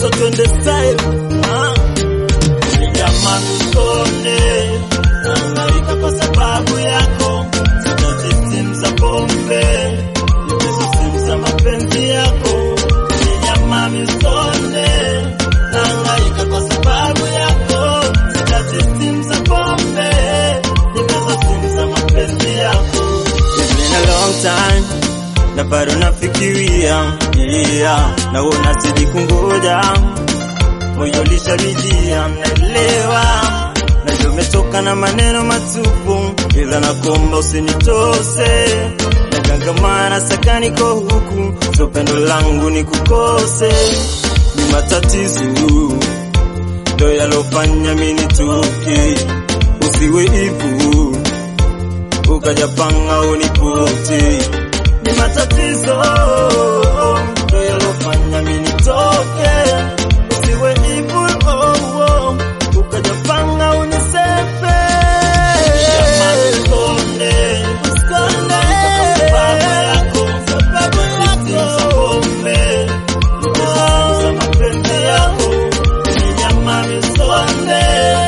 Cheso twende style ah. Jamani usione nahangaika kwa sababu yako, sitaji simu za pombe, hizo simu za mapenzi yako. Jamani usione nahangaika kwa sababu yako, sitaji simu za pombe, hizo simu za mapenzi yako. It's been a long time na bado nafikiria yeah, na unazidi kungoja moyo lishalijia, mnaelewa najua umetoka na maneno matupu, ila nakomba usinitose nagangamana saka niko huku, so pendo langu ni kukose, ni matatizo ndo yalofanya mimi nituke, usiwe hivu ukajapanga unipute, ni matatizo ndo yalofanya mimi nitoke usiwe hivu oh, oh, ukajapanga unisepe Jamani, usikonde, usikonde, sababu yako, sababu yako, pombe, za mapenzi yako, ni jamani, usikonde,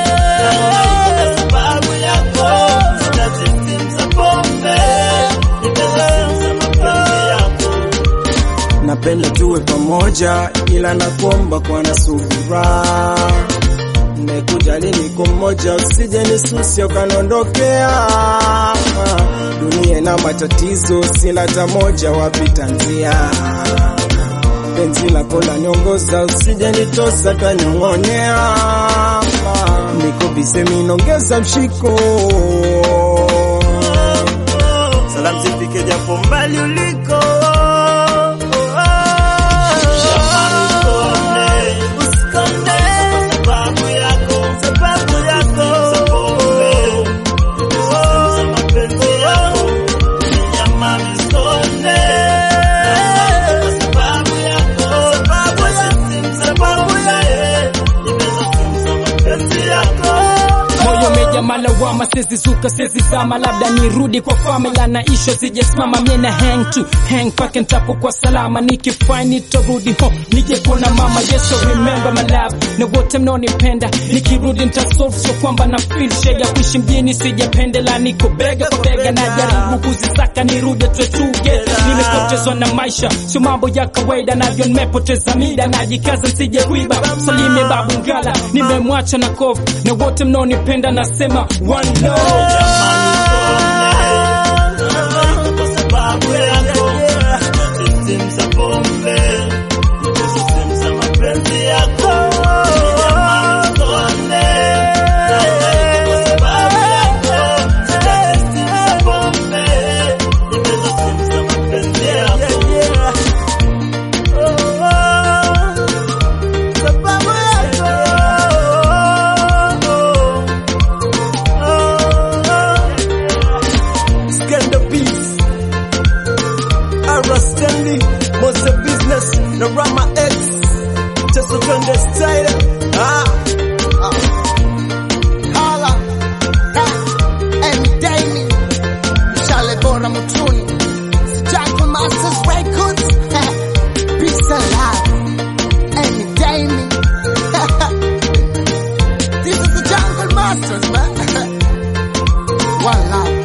sababu yako, sitaki simu za pombe, nipende simu za mapenzi yako. napenda tuwe pamoja, ila nakuomba kwa na subira. Nimekujali niko mmoja, usije nisusia ukanondokea. Dunia ina matatizo, sina hata moja, wapita njia. Penzi lako laniongoza, usije nitosa kanyong'onyea. Niko bize minongeza mshiko Salamu zifike japo mbali uliko. Usikonde, sababu yako, sababu yako. Za mapenzi yako, ni jamani, usikonde. Sababu yako, sababu yako, sababu yako. Za mapenzi yako. moyo umejaa lawama, sezi zuka sezi zama, labda nirudi kwa famila na isho sijasimama, mie na hang tu hang pake ntapo kwa salama, nikifai nitarudi home nije kuona mama. Yes, I remember my love na wote mnaonipenda, nikirudi nitasolve, sio kwamba na feel shega kuishi mjini sijapendela, niko bega kwa bega, najaribu kuzisaka nirudi tuwe together. Nimepotezwa na maisha, sio mambo ya kawaida, navyo nimepoteza mida, najikaza nsije kuiba salime babu ngala, nimemwacha na kofu na wote mnaonipenda, nasema one love. Scandal Beats Ara Stanley Mose Business na Rama X Cheso twende style ah. Hala Endemi Mshale bora mutuni Jackal Masters Records Peace and love Endemi This is the Jungle Masters man One love